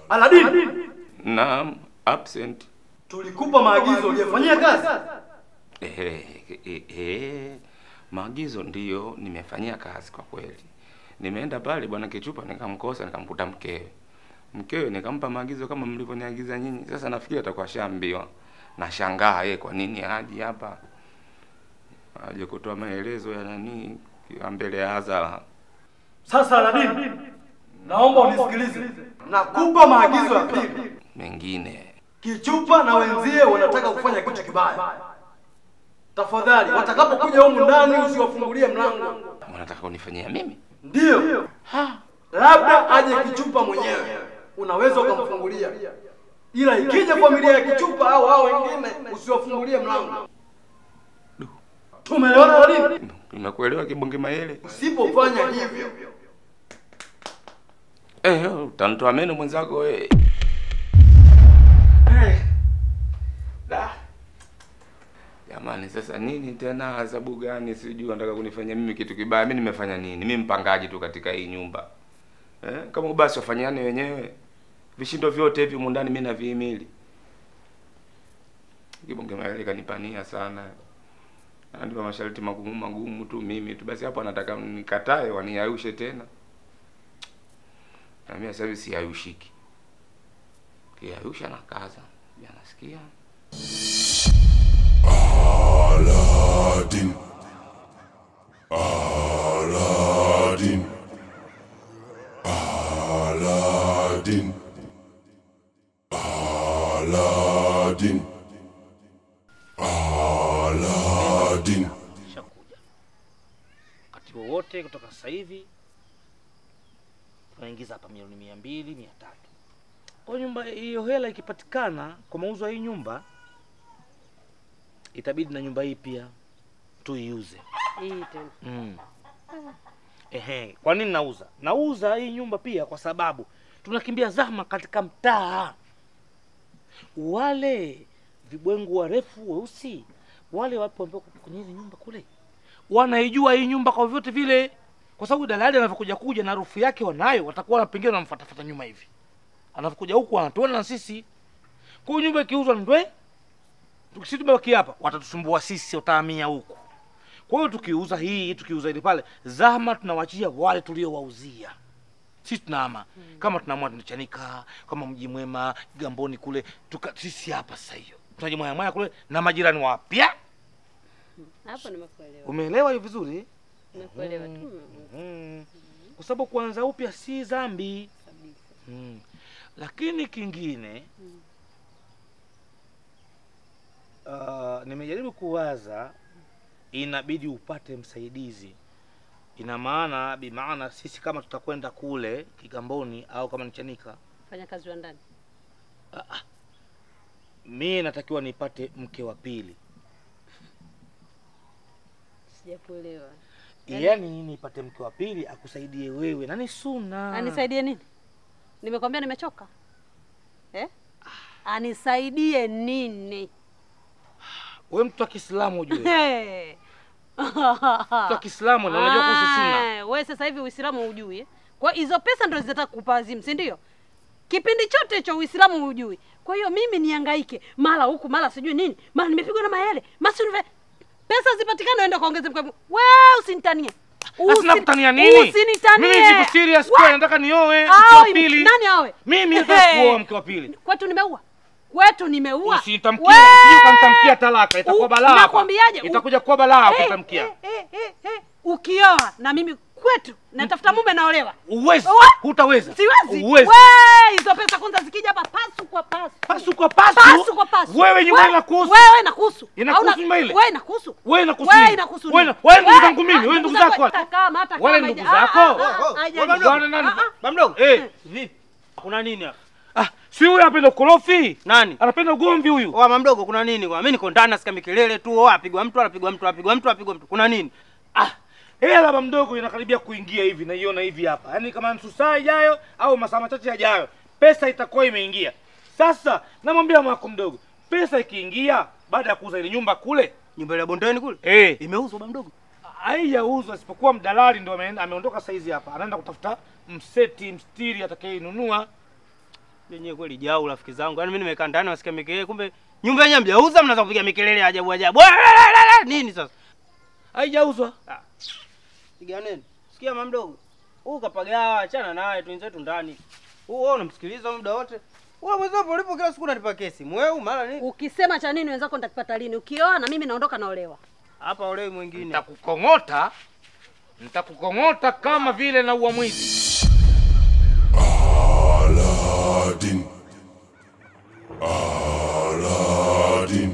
Aladini, Naam, absent. tulikupa maagizo uliyefanyia kazi. Eh, eh, eh, maagizo ndiyo nimefanyia kazi kwa kweli. Nimeenda pale bwana Kichupa nikamkosa, nikamkuta mkewe. Mkewe nikampa maagizo kama mlivyoniagiza nyinyi. Sasa nafikiri atakuwa shambiwa. Nashangaa yeye kwa nini haji hapa. Aje kutoa maelezo ya nani ya mbele ya hadhara. Sasa Aladini, naomba unisikilize. Nakupa maagizo ya pili. Mengine Kichupa na wenzie wanataka kufanya kitu kibaya. Tafadhali, watakapokuja humu ndani usiwafungulie mlango. wanataka kunifanyia mimi? Ndiyo, labda aje Kichupa mwenyewe, unaweza ukamfungulia, ila ikija familia ya Kichupa au hao wengine usiwafungulie mlango. Tumeelewana Aladini? Nimekuelewa kibonge mayele. Usipofanya hivyo Eh, utanitoa meno mwenzako wewe. Da. Jamani, sasa nini tena? Adhabu gani? Sijui nataka kunifanya mimi kitu kibaya. Mimi nimefanya nini? Mimi mpangaji tu katika hii nyumba eh? Kama basi wafanyane wenyewe, vishindo vyote hivi humu ndani mimi navihimili. Kibonge mayele kanipania sana, ananipa masharti magumu magumu tu mimi tu. Basi hapo anataka nikatae, waniaushe tena na mimi sasa hivi siyayushiki. Kiyayusha na kaza. Ya nasikia. Aladdin. Aladdin. Aladdin. Aladdin. Aladdin. shakuja wakati wowote kutoka sasa hivi tunaingiza hapa milioni mia mbili mia tatu kwa nyumba hiyo hela ikipatikana kwa mauzo ya hii nyumba itabidi na nyumba hii pia tuiuze Hii tena. mm. Ehe, kwa nini nauza? Nauza hii nyumba pia kwa sababu tunakimbia zahma katika mtaa. Wale vibwengu warefu weusi, wale wapo ambao kwenye ile nyumba kule, wanaijua hii nyumba kwa vyote vile, kwa sababu dalali anavyokuja kuja na harufu yake wanayo, watakuwa pengine wanamfuatafuta nyuma hivi, anavyokuja huku anatuona na sisi. Kwa hiyo nyumba ikiuzwa ndwe, tukisi tumebaki hapa, watatusumbua sisi, watahamia huku. Kwa hiyo tukiuza hii tukiuza ile pale, zahma tunawachia wale tuliowauzia. Sisi tunahama kama tunaamua tunachanika kama mji mwema Gamboni kule tuka, sisi hapa sasa hiyo tunajimwaya mwaya kule na majirani wapya. Hapo nimekuelewa. Umeelewa hiyo vizuri? Nimekuelewa tu. Mm. Kwa sababu kuanza upya si dhambi. Kabisa. Mm. Lakini kingine uh, nimejaribu kuwaza, inabidi upate msaidizi. Ina maana bimaana sisi kama tutakwenda kule Kigamboni au kama ni Chanika, Fanya kazi wa ndani. mie natakiwa nipate mke wa pili, Sijakuelewa. Yaani- yaani nipate mke wa pili akusaidie wewe, na ni suna. Anisaidie nini? Nimekwambia nimechoka. Eh? Anisaidie nini? Wewe mtu wa Kiislamu ujue, Hey. mtu wa Kiislamu na unajua kuhusu suna. Ah, Wewe sasa hivi Uislamu hujui. eh? Kwa hiyo hizo pesa ndio zitataka kukupa wazimu, si ndio? Kipindi chote hicho Uislamu hujui. Kwa hiyo mimi nihangaike mara huku mara sijui nini, mara nimepigwa na mayele, masi pesa zipatikane, uende kaongeze mkwe. Wewe usinitanie. Sasa nakutania nini? Usinitanie. Mimi niko serious Wa- kwa nataka nioe mke Awe, wa pili. Nani awe? Mimi nataka Hey. kuoa mke wa pili. Kwetu nimeua. Kwetu nimeua. Usinitamkie, Wee! sio kanitamkia talaka, itakuwa U- balaa. hapa. nakwambiaje? U- Itakuja kuwa balaa Eh, ukitamkia. eh, eh, eh, eh. Ukioa na mimi kwetu natafuta mume naolewa. Uwezi, Wa- hutaweza. Siwezi. Uwezi. Wee, hizo pesa kwanza zikija hapa pasu kwa pasu. Pasu kwa pasu. Pasu kwa pasu. Wewe nyumba We- inakuhusu. Wewe inakuhusu. Inakuhusu Hauna- nyumba ile? Wewe inakuhusu. Wewe inakuhusu Wewe nini? inakuhusu Wewe nini? na- wewe ndugu Wewe- zangu mimi, ah, wewe ndugu zako. hata kama hata Wale kama ndugu haija- zako. ah, ah, ah, haija- Bwana nani? ah, ah. Bamdogo. Eh, Vipi? Kuna nini hapa? ah, si huyu anapenda ukorofi. Nani? Anapenda ugomvi huyu. Oa mamdogo kuna nini kwa? Mimi niko ndani nasikia mikelele tu. Oa apigwa mtu, anapigwa mtu, anapigwa mtu, anapigwa mtu. Kuna nini? Ah, hela baba mdogo inakaribia kuingia hivi naiona hivi hapa. Yaani kama nusu saa ijayo au masaa machache yajayo pesa itakuwa imeingia. Sasa namwambia mwako mdogo, pesa ikiingia baada ya kuuza ile nyumba kule, Nyumba ile ya bondeni kule? eh, Imeuzwa bamdogo. haijauzwa isipokuwa mdalali ndo ameenda- ameondoka saizi hapa, anaenda kutafuta mseti mstiri atakayeinunua. Yenyewe kweli jau rafiki zangu. Yaani mimi nimekaa ndani nasikia mikelele kumbe nyumba yenyewe mjauza mnaanza kupiga mikelele ya ajabu ajabu. Walala, Nini sasa? Haijauzwa. Piga nini? Sikia mama mdogo. Huu kapagawa, achana naye tu wenzetu ndani. Huu wewe unamsikiliza muda wote. Wewe mwenzako ulipo kila siku unanipa kesi. Mweu mara nini? Ukisema cha nini wenzako nitakipata lini? Ukioa na mimi naondoka naolewa. Hapa olewi mwingine. Nitakukong'ota. Nitakukong'ota kama vile na ua mwizi. Aladdin. Aladdin.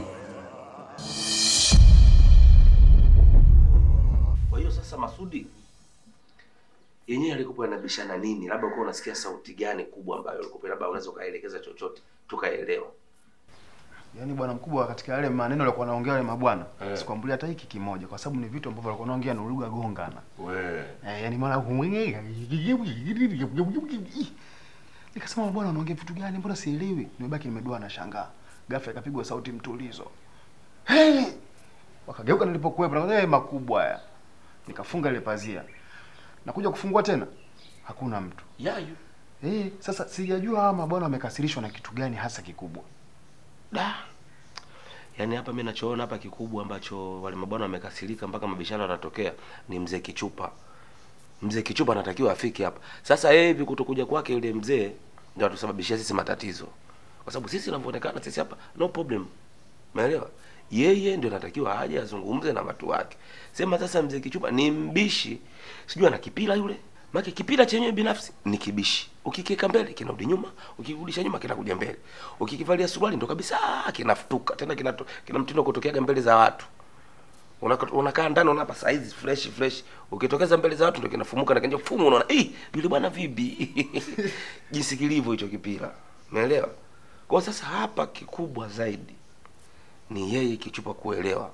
Kwa hiyo sasa, Masudi yenyewe alikuwa anabishana nini? Labda uko unasikia sauti gani kubwa ambayo alikuwa labda unaweza ukaelekeza chochote tukaelewa. Yaani bwana mkubwa, katika yale maneno alikuwa anaongea wale mabwana Eh. sikwambulia hata hiki kimoja, kwa sababu ni vitu ambavyo alikuwa anaongea na lugha gongana. We. Eh, yani mara nikasema bwana, unaongea vitu gani? Mbona sielewi? Nimebaki nimedoa na shangaa. Ghafla ikapigwa sauti mtulizo. Hey! Wakageuka nilipokuwepo, na hey, makubwa haya. Nikafunga ile pazia. Nakuja kufungua tena. Hakuna mtu. Yayu. Eh, sasa sijajua hawa mabwana wamekasirishwa na kitu gani hasa kikubwa. Da. Yaani hapa mimi nachoona hapa kikubwa ambacho wale mabwana wamekasirika mpaka mabishano yanatokea ni mzee Kichupa. Mzee Kichupa anatakiwa afike hapa. Sasa yeye hivi kutokuja kwake yule mzee ndio atusababishia sisi matatizo. Kwa sababu sisi tunavyoonekana sisi hapa no problem. Umeelewa? Yeye ndio anatakiwa aje azungumze na watu wake. Sema sasa mzee Kichupa ni mbishi. Sijui ana kipila yule. Maki kipila chenyewe binafsi ni kibishi. Ukikiweka mbele kinarudi nyuma, ukirudisha nyuma kinakuja mbele. Ukikivalia suruali ndo kabisa kinafutuka. Tena kina kina mtindo wa kutokeaga mbele za watu. Unaka- unakaa ndani unapa size fresh fresh ukitokeza mbele za watu ndio kinafumuka na kanja fumu unaona eh yule bwana vipi jinsi kilivyo hicho kipira umeelewa kwa sasa hapa kikubwa zaidi ni yeye kichupa kuelewa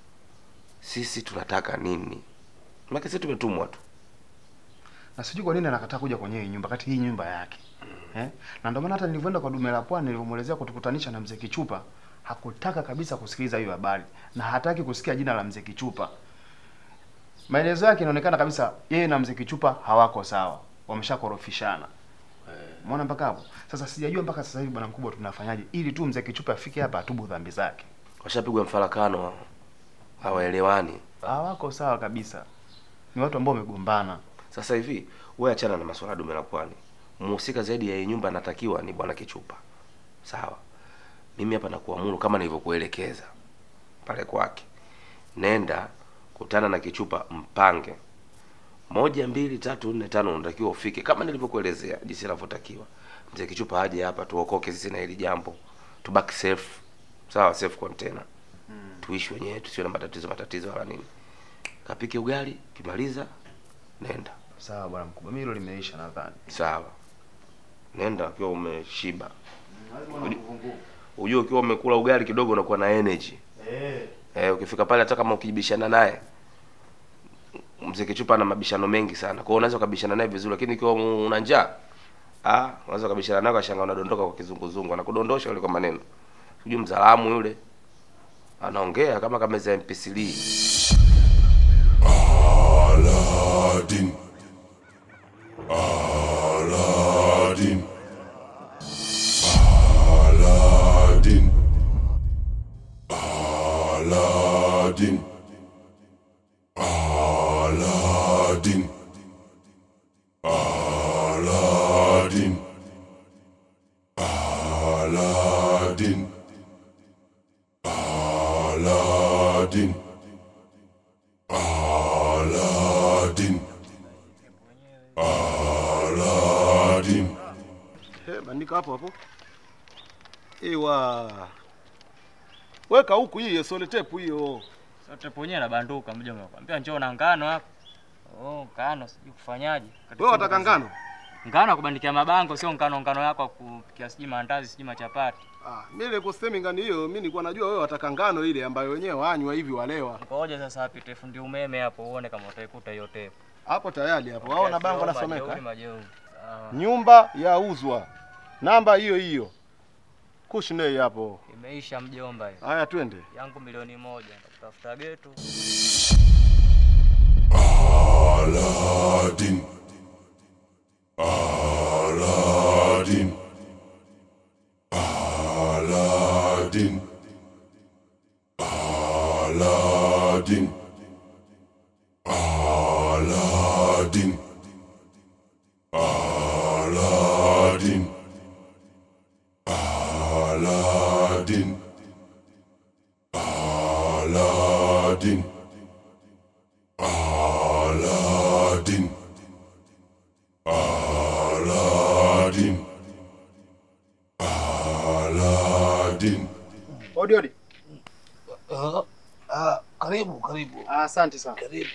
sisi tunataka nini maana sisi tumetumwa tu Na sijui kwa nini anakataa kuja kwenye hii nyumba kati hii nyumba yake. Eh? Na ndio maana hata nilivyoenda kwa dume la pwani nilivyomuelezea kutukutanisha na mzee Kichupa, hakutaka kabisa kusikiliza hiyo habari na hataki kusikia jina la mzee Kichupa. Maelezo yake inaonekana kabisa yeye na mzee Kichupa hawako sawa. Wameshakorofishana. Umeona mpaka hapo? Sasa sijajua mpaka sasa hivi bwana mkubwa tunafanyaje ili tu mzee Kichupa afike hapa atubu dhambi zake. washapigwa mfarakano hawaelewani Hawako sawa kabisa. Ni watu ambao wamegombana. Sasa hivi wewe achana na masuala ya dume la pwani. Mhusika zaidi ya hii nyumba anatakiwa ni bwana Kichupa. Sawa. Mimi hapa nakuamuru kama nilivyokuelekeza pale kwake. Nenda kutana na Kichupa mpange. Moja, mbili, tatu, nne, tano unatakiwa ufike kama nilivyokuelezea jinsi inavyotakiwa. Mzee Kichupa aje hapa tuokoke sisi na hili jambo. Tubaki safe. Sawa, safe container. Tuishi wenyewe tusiwe na matatizo matatizo wala nini. Kapike ugali, kimaliza nenda. Sawa bwana mkubwa. Mimi hilo limeisha nadhani. Sawa, nenda ukiwa umeshiba. Ujue ukiwa umekula ugali kidogo unakuwa na energy. Eh. Eh, ukifika pale hata kama ukibishana naye mzee Kichupa ana mabishano mengi sana. Kwa hiyo unaweza ukabishana naye vizuri lakini ikiwa una njaa ah, unaweza ukabishana naye ukashangaa unadondoka kwa kizunguzungu, anakudondosha yule kwa maneno. Sijui mzalamu yule. Anaongea kama kameza MP3. Aladdin. Aladdin. Aladdin. Aladdin. Aladdin. Aladdin. Aladdin. Aladdin. Aladdin. Aladdin. Eh, bandika hapo hapo. Ewa. Weka huku hiyo soletepu hiyo. Sote ponye na banduka mja umekwambia njoo na ngano hapa. Oh, ngano sijui kufanyaje. Kati Wewe sina wataka kazi. ngano? Ngano ya kubandikia mabango sio ngano ngano yako ya kupikia sijui maandazi sijui machapati. Ah, mimi ile kusemi ngano hiyo, mimi nilikuwa najua wewe wataka ngano ile ambayo wenyewe wanywa hivi walewa. Ngoja sasa apite fundi umeme hapo uone kama utaikuta hiyo tepu. Hapo tayari hapo. Waona bango Majeuri, nasomeka. majeuri. Sawa. Nyumba yauzwa. Namba hiyo hiyo. Kushnei hapo. Imeisha mjomba hiyo. Haya twende. Yangu milioni moja nitakutafuta getu. Aladdin. Aladdin. Aladdin. Aladdin. Aladdin. Aladdin. Aladdin. Aladdin. Aladdin. Aladdin. Aladdin. Odi odi. Ah, ah, karibu karibu. Ah, Asante sana. Karibu.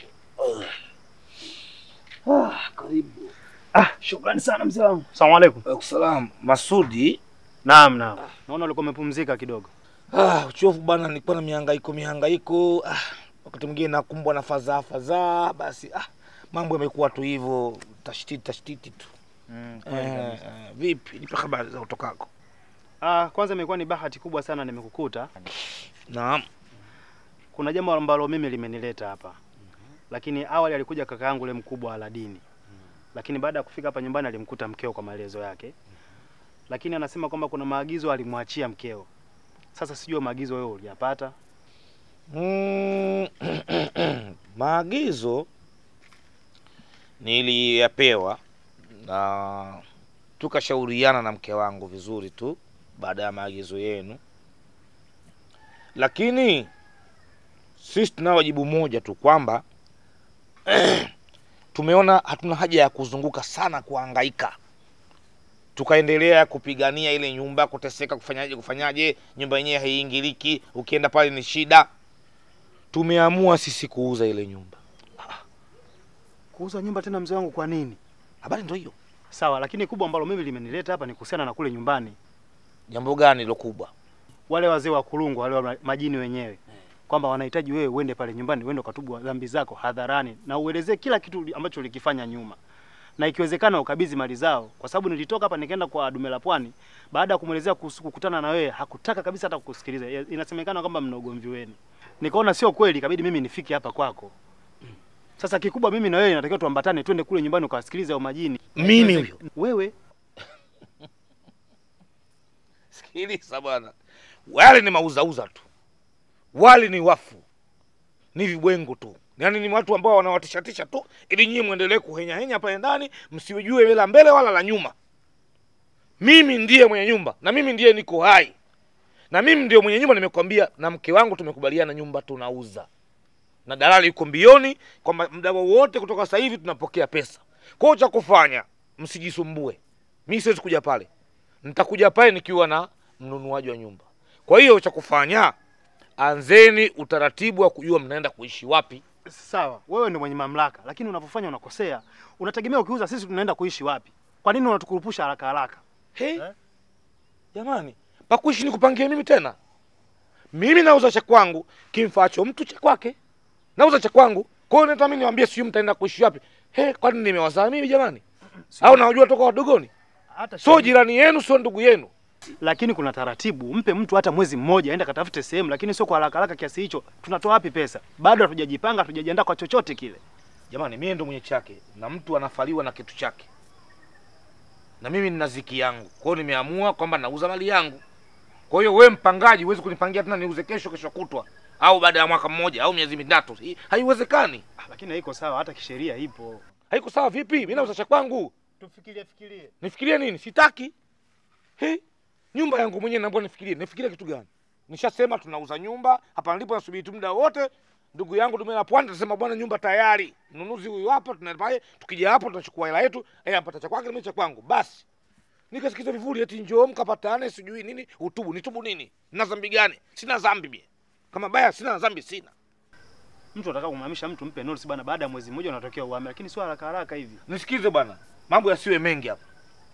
Ah, karibu. Ah, shukrani sana mzee wangu. Asalamu alaykum. Waalaikumsalam. Masudi. Naam, naam. Naona ulikuwa umepumzika kidogo. Ah, uchovu bana, nilikuwa na mihangaiko mihangaiko. Ah, wakati mwingine nakumbwa na fadhaa fadhaa, basi ah, mambo yamekuwa tu hivyo, tashtiti tashtiti tu. Mm, Eh, kweli kabisa. eh, vipi? Nipe habari za utokako. Ah, kwanza imekuwa ni bahati kubwa sana nimekukuta. Naam. Kuna jambo ambalo mimi limenileta hapa. Lakini awali alikuja kaka yangu yule mkubwa Aladini. Lakini baada ya kufika hapa nyumbani alimkuta mkeo kwa maelezo yake. Lakini anasema kwamba kuna maagizo alimwachia mkeo. Sasa sijui maagizo wewe uliyapata. Mm, maagizo niliyapewa na tukashauriana na mke wangu vizuri tu baada ya maagizo yenu, lakini sisi tunao wajibu moja tu kwamba tumeona hatuna haja ya kuzunguka sana kuhangaika tukaendelea kupigania ile nyumba, kuteseka, kufanyaje kufanyaje, nyumba yenyewe haiingiliki, ukienda pale ni shida. Tumeamua sisi kuuza ile nyumba. Kuuza nyumba tena mzee wangu kwa nini? Habari ndio hiyo. Sawa, lakini kubwa ambalo mimi limenileta hapa ni kuhusiana na kule nyumbani. Jambo gani lo kubwa? Wale wazee wa kulungu, wale wa majini wenyewe kwamba wanahitaji wewe uende pale nyumbani uende ukatubu dhambi zako hadharani na uelezee kila kitu ambacho ulikifanya nyuma, na ikiwezekana ukabidhi mali zao, kwa sababu nilitoka hapa nikaenda kwa Dume la Pwani. Baada ya kumwelezea kuhusu kukutana na wewe, hakutaka kabisa hata kukusikiliza. Inasemekana kwamba mna ugomvi wenu. Nikaona sio kweli, ikabidi mimi nifike hapa kwako. Sasa kikubwa mimi na wewe inatakiwa tuambatane, twende kule nyumbani ukawasikilize hao majini. Mimi huyo? Wewe Sikiliza bwana, wale ni mauzauza tu, wale ni wafu, ni vibwengo tu, yaani ni watu ambao wanawatishatisha tu ili nyinyi mwendelee kuhenyahenya pale ndani, msiujue la mbele wala la nyuma. Mimi ndiye mwenye nyumba na mimi ndiye niko hai na mimi ndio mwenye nyumba. Nimekwambia na mke wangu tumekubaliana nyumba tunauza, na dalali yuko mbioni kwamba muda wowote kutoka sasa hivi tunapokea pesa. Kwa hiyo cha kufanya, msijisumbue, mi siwezi kuja pale, nitakuja pale nikiwa na mnunuaji wa nyumba. Kwa hiyo cha kufanya, anzeni utaratibu wa kujua mnaenda kuishi wapi. sawa, wewe ndio mwenye mamlaka, lakini unapofanya unakosea. Unategemea ukiuza sisi tunaenda kuishi wapi? Kwa nini unatukurupusha haraka haraka? He? Jamani, pakuishi ni kupangia mimi tena? Mimi nauza cha kwangu, kimfaacho mtu cha kwake. Nauza cha kwangu. Kwa hiyo nata mimi niwaambie sijui mtaenda kuishi wapi. He, kwani nimewazaa mimi jamani? Au nawajua toka wadogoni? Hata Sio jirani yenu, sio ndugu yenu. lakini kuna taratibu. Mpe mtu hata mwezi mmoja aende katafute sehemu, lakini sio kwa haraka haraka kiasi hicho. Tunatoa wapi pesa? Bado hatujajipanga, hatujajiandaa kwa chochote kile. Jamani, mimi ndo mwenye chake na mtu anafaliwa na kitu chake, na mimi nina ziki yangu. Kwa hiyo nimeamua kwamba nauza mali yangu. Kwa hiyo wewe mpangaji, huwezi kunipangia tena niuze kesho, kesho kutwa, au baada ya mwaka mmoja au miezi mitatu. Hii Haiwezekani. Lakini haiko sawa, hata kisheria ipo. Haiko sawa vipi? Mimi nauza cha kwangu, Tufikirie fikirie. nifikirie nini? Sitaki. He, nyumba yangu mwenyewe naomba nifikirie. Nifikirie kitu gani? Nishasema tunauza nyumba hapa nilipo, nasubiri tu muda wote. Ndugu yangu Dume la Pwani tasema bwana, nyumba tayari, mnunuzi huyu hapa, tunapaye. Tukija hapo tunachukua hela yetu, yeye anapata cha kwake, mimi cha kwangu, basi. Nikasikiza vivuli eti njoo mkapatane, sijui nini, utubu. Nitubu nini? Nina dhambi gani? Sina dhambi mie. Kama baya sina dhambi, sina. Mtu anataka kumhamisha mtu, mpe notice bana, baada ya mwezi mmoja unatokea uhame, lakini sio haraka haraka hivi. Nisikize bwana, mambo yasiwe mengi hapa.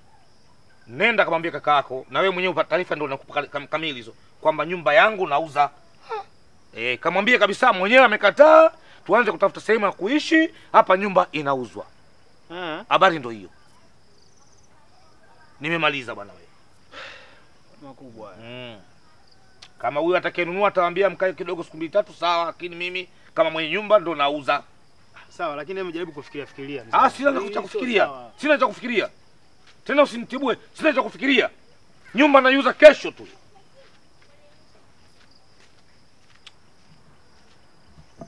Nenda kamwambia kaka yako, na wewe mwenyewe upate taarifa, ndio nakupa kam- kamili hizo kwamba nyumba yangu nauza. Eh, kamwambie kabisa, mwenyewe amekataa, tuanze kutafuta sehemu ya kuishi. Hapa nyumba inauzwa. Eh, Habari ndio hiyo. Nimemaliza bwana wewe. makubwa. Mm. Kama huyu atakayenunua atawaambia mkae kidogo siku mbili tatu, sawa, lakini mimi kama mwenye nyumba ndo nauza. Sawa, lakini hebu jaribu kufikiria fikiria. mzee. Ah, sina Hii cha sio kufikiria, sawa. sina cha kufikiria tena, usinitibue. Sina cha kufikiria, nyumba naiuza kesho tu.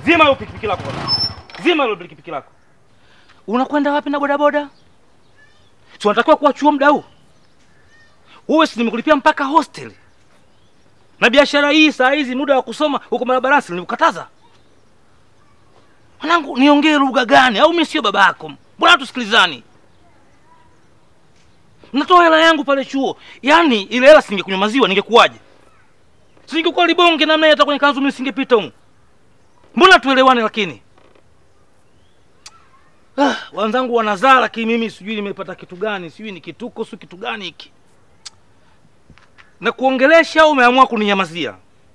Zima hilo pikipiki lako bwana. Zima hilo pikipiki lako. Unakwenda wapi na bodaboda? Si unatakiwa kuwa chuo muda huu? Wewe si nimekulipia mpaka hostel. Na biashara hii saa hizi muda wa kusoma huko barabarani si nilikukataza. Mwanangu niongee lugha gani au mimi sio baba yako? Mbona tusikilizani? Natoa hela yangu pale chuo. Yaani ile hela singekunywa maziwa ningekuwaje? Singekuwa libonge namna hata kwenye kanzu mimi singepita huko. Mbona tuelewane lakini? Ah, wenzangu wanazaa lakini mimi sijui nimepata kitu gani, sijui ni kituko, sio kitu gani hiki. Na kuongelesha au umeamua kuninyamazia?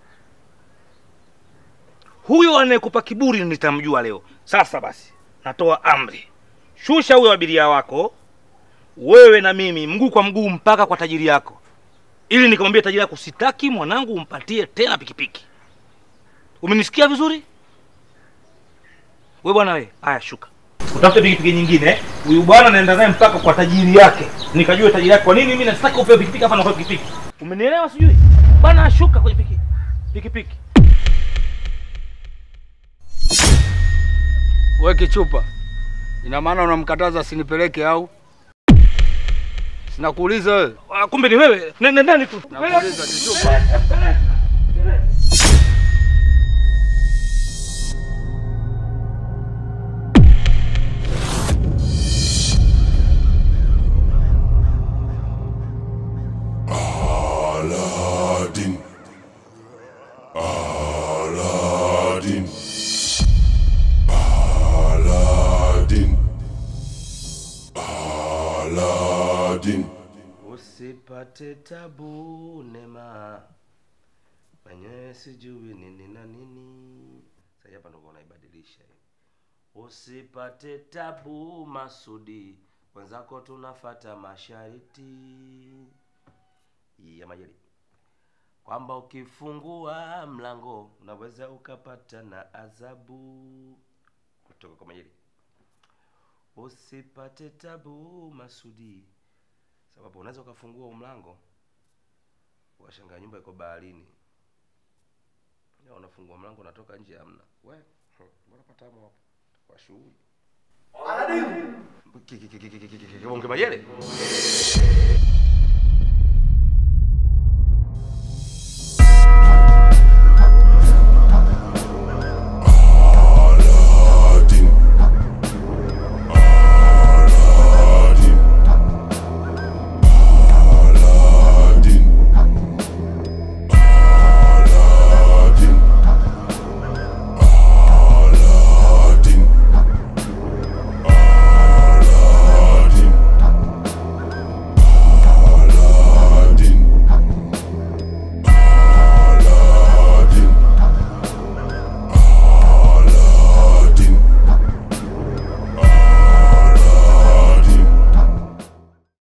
Huyo anayekupa kiburi nitamjua leo. Sasa basi, natoa amri. Shusha huyo abiria wako, wewe na mimi mguu kwa mguu mpaka kwa tajiri yako, ili nikamwambia tajiri yako, sitaki mwanangu umpatie tena pikipiki. Umenisikia vizuri? We bwana we, haya shuka. Utafute pikipiki nyingine. Huyu bwana naenda naye mpaka kwa tajiri yake. Nikajua tajiri yake kwa nini mimi nasitaki upewe pikipiki hapa na kwa pikipiki. Umenielewa sijui? Bwana shuka kwenye pikipiki. Pikipiki. We kichupa, ina maana unamkataza asinipeleke au? Sinakuuliza wewe. Ah, kumbe ni wewe. Nenda ndani tu. Nakuuliza kichupa. Aladdin. Aladdin. Aladdin. Aladdin. Usipate tabu Nema, mwenyewe sijui nini na nini. Sasa hapa ndo unaibadilisha hiyo. Usipate tabu Masudi, wenzako tunafata mashariti ya majali kwamba ukifungua mlango unaweza ukapata na adhabu kutoka kwa majali. Usipate tabu Masudi, sababu unaweza ukafungua huu mlango ukashangaa nyumba iko baharini, na unafungua mlango unatoka nje, hamna. We hmm, mbona patamu hapo kwa shughuli Ki- ki- ki- ki- ki- ki- ki- ki- Bonge Majele